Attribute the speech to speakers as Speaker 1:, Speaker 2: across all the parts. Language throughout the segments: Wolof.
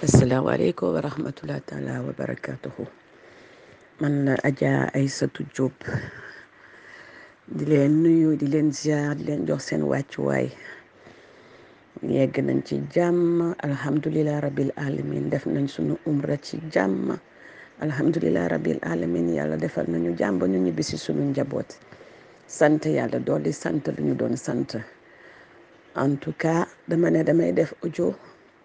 Speaker 1: asalaamaaleykum wa rahmatulah taala wa barakatuhu man la Adja Aysatu Diop di leen nuyu di leen ziar di leen jox seen wàccuwaay yegg nañ ci jàmm alhamdulilah rabil alamin def nañ sunu umra ci jàmm alhamdulilah rabil alamin yàlla defal nañu jàmm ba ñu ñibbi si sunu njaboot sant yàlla dolli sant lu ñu doon sant en tout cas dama ne damay def audio.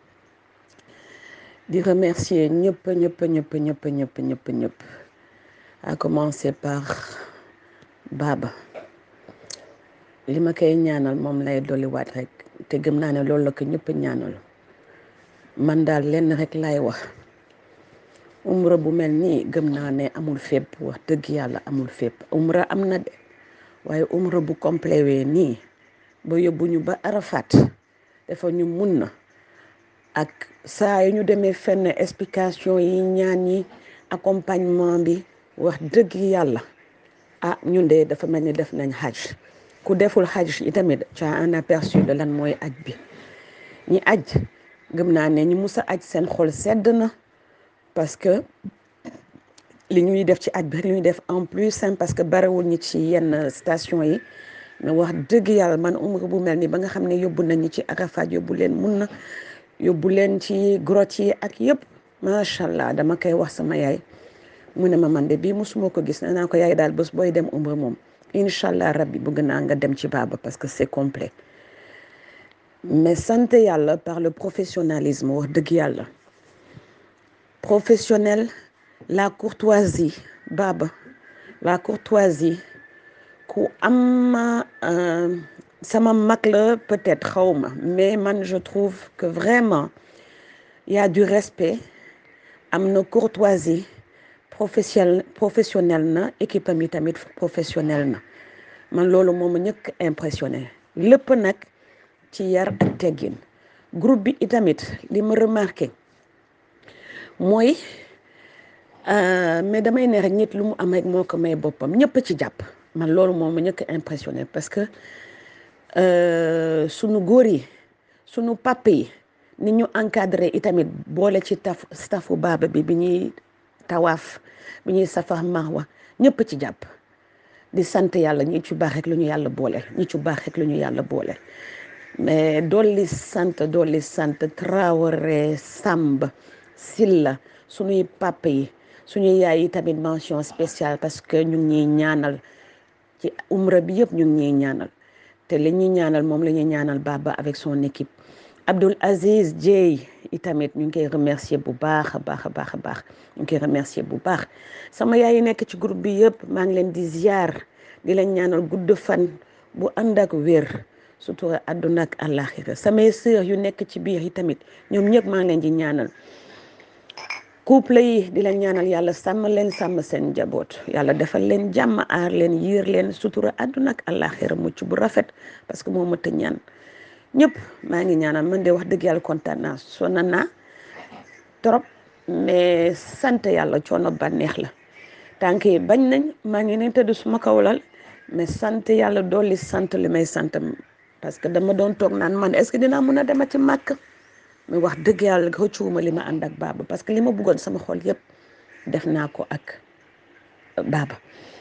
Speaker 1: di remercier ñëpp ñëpp ñëpp ñëpp ñëpp ñëpp ñëpp à commencer par Baba li ma koy ñaanal moom lay dolliwaat rek te gëm naa ne loolu la ko ñëpp ñaanal man daal lenn rek lay wax umra bu mel nii gëm naa ne amul fépp wax dëgg yàlla amul fépp umra am na de waaye umra bu complet wee nii ba yóbbuñu ba Arafat dafa ñu mun na ak saa yu ñu demee fenn explication yi ñaan yi accompagnement bi wax dëgg yàlla ah ñun de dafa mel ni def nañ xaj ku deful xaj yi tamit tu as un aperçu de lan mooy aj bi ñi aj gëm naa ne ñi mus a aj seen xol sedd na parce que li ñuy def ci aj bi li ñuy def en plus parce que barewul ñi ci yenn station yi mais wax dëgg yàlla man umra bu mel ni ba nga xam ne yóbbu nañu ci Arafat yóbbu leen mun na yóbbu leen ci grotte yi ak yëpp macha allah dama koy wax sama yaay mu ne ma man de bii musuma ko gis nee naa ko yaay daal bés booy dem umra moom incha allah rabbi bëgg naa nga dem ci Baba parce que c'est complet mais sant yàlla par le professionnalisme wax dëgg yàlla professionnel la courtoisie Baba la courtoisie ku am sama mag la peut-être xawma mais man je trouve que vraiment il y a du respect am na courtoisie professionnel professionnel na équipe am yi tamit professionnel na man loolu moom ma ñëkk impressionné lépp nag ci yar ak teggin groupe bi itamit li ma remarqué mooy mais damay ne rek nit lu mu am rek moo ko may boppam ñëpp ci jàpp man loolu moom ma ñëkk impressionné parce que sunu góor yi sunu papa yi ni ñu encadré itamit boole ci taf staffu Baba bi bi ñuy tawaaf bi ñuy safar marwa ñëpp ci jàpp di sant yàlla ñi ci baax rek lu ñu yàlla boole ñi ci baax rek lu ñu yàlla boole mais dolli sant dolli sant Traoré Samb Silla suñuy papa yi suñuy yaay yi tamit mention spéciale parce que ñu ngi ñuy ñaanal ci umra bi yëpp ñu ngi ñuy ñaanal te li ñuy ñaanal moom la ñuy ñaanal Baba avec son équipe Abdoul Aziz Dieye itamit ñu ngi koy remercier bu baax a baax a baax a baax ñu ngi koy remercier bu baax sama yaay yi nekk ci groupe bi yëpp maa ngi leen di ziar di leen ñaanal gudd fan bu ànd ak wér sutura àdduna ak àllaaxira samay sœur yu nekk ci biir yi tamit ñoom ñëpp maa ngi leen di ñaanal couple yi di leen ñaanal yàlla sàmm leen sàmm seen njaboot yàlla defal leen jàmm aar leen yiir leen sutura àdduna ak àllaaxira mucc bu rafet parce que moo mat a ñaan ñëpp maa ngi ñaanal man de wax dëgg yàlla kontaan naa sonna naa trop mais sant yàlla coono bànneex la tànk yi bañ nañ maa ngi ne tëdd suma kaw lal mais sant yàlla dolli sant li may sant parce que dama doon toog naan man est-ce que dinaa mun a dema ci màkk mais wax dëgg yàlla rëccuwuma li ma ànd ak Baba parce que li ma bëggoon sama xol yëpp def naa ko ak Baba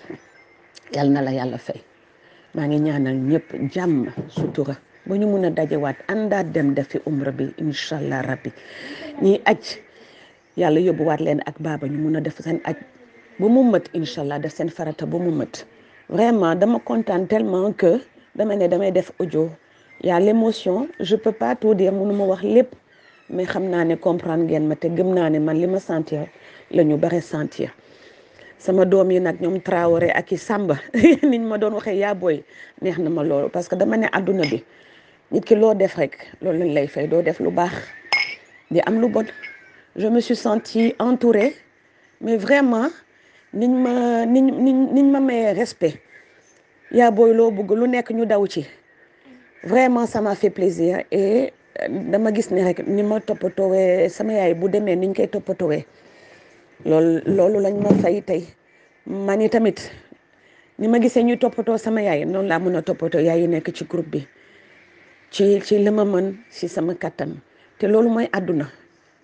Speaker 1: yal na la yàlla fay maa ngi ñaanal ñëpp jàmm sutura ba ñu mun a dajewaat àndaat dem defi umra bi incha allah rabbi ñiy aj yàlla yóbbuwaat leen ak Baba ñu mun a def seen aj ba mu mët incha allah def seen farata ba mu mët vraiment dama kontaan tellement que dama ne damay def audio y a l'émotion je peux pas tout dire mënu ma wax lépp mais xam naa ne comprendre ngeen ma te gëm naa ne man li ma sentir la ñu bare sentir sama doom yi nag ñoom Traoré ak i Samba niñ ma doon waxee yaa booy neex na ma loolu parce que dama ne adduna bi nit ki loo def rek loolu lañ lay fay doo def lu baax di am lu bon je me suis sentie entourée mais vraiment niñ ma niñ niñ niñ ma mayee respect yaa booy loo bëgg lu nekk ñu daw ci vraiment ça m'a fait plaisir et dama gis ne rek ni ma toppatoowee sama yaay bu demee niñ koy toppatoowee loolu loolu lañ ma fay tey man i tamit ni ma gisee ñuy toppatoo sama yaay noonu laa mën a toppatoo yaay yi nekk ci groupe bi ci ci li ma mën ci sama kattan te loolu mooy àdduna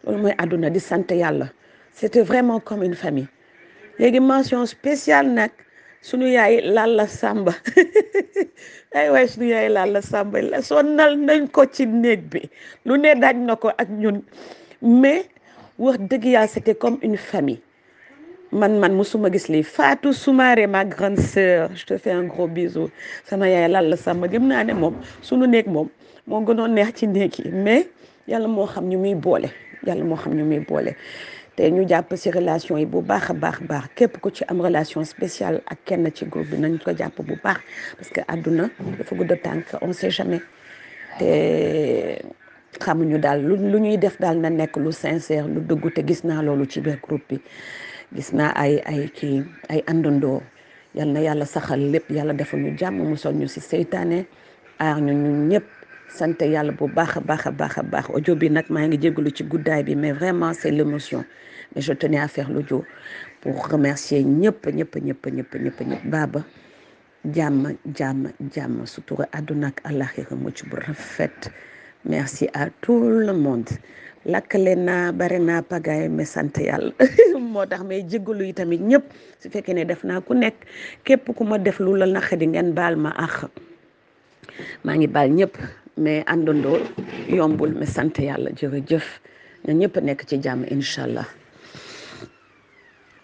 Speaker 1: loolu mooy àdduna di sant yàlla c'était vraiment comme une famille léegi mention spéciale nag sunu yaay Lalla Samba ay waay sunu yaay Lalla Samba la sonnal nañ ko ci néeg bi lu ne daaj na ko ak ñun mais wax dëgg yàlla c'était comme une famille man man musuma gis lii Fatou Soumaré ma grande sœur je te fais un gros bisou sama yaay Lalla Samba gëm naa ne moom sunu néeg moom moo gënoon neex ci néeg yi mais yàlla moo xam ñu muy boole yàlla moo xam ñu muy boole te ñu jàpp ci relation yi bu baax a baax baax képp ku ci am relation spéciale ak kenn ci groupe bi nañ ko jàpp bu baax parce que àdduna dafa gudd tànk on sait jamais te xamuñu daal lu lu ñuy def daal na nekk lu sincère lu dëggu te gis naa loolu ci biir groupe bi gis naa ay ay kii ay àndandoo yal na yàlla saxal lépp yàlla defal ñu jàmm musal ñu ci seytaane aar ñu ñun ñëpp sant yàlla bu baax a baax a baax a baax audio bi nag maa ngi jégalu ci guddaay bi mais vraiment c'est l'émotion mais je tenais à faire l'audio pour remercier ñëpp ñëpp ñëpp ñëpp ñëpp ñëpp baaba jàmm jàmm jàmm sutura àdduna ak àllaxira mucc bu rafet merci à tout le monde lakkale naa bari naa pagaay mais sant yàlla moo tax may jégalu yi tamit ñëpp su fekkee ne def naa ku nekk képp ku ma def lu la naqadi ngeen baal ma àq maa ngi baal ñëpp mais àndandoo yombul mais sant yàlla jërëjëf ñun ñëpp nekk ci jàmm incha allah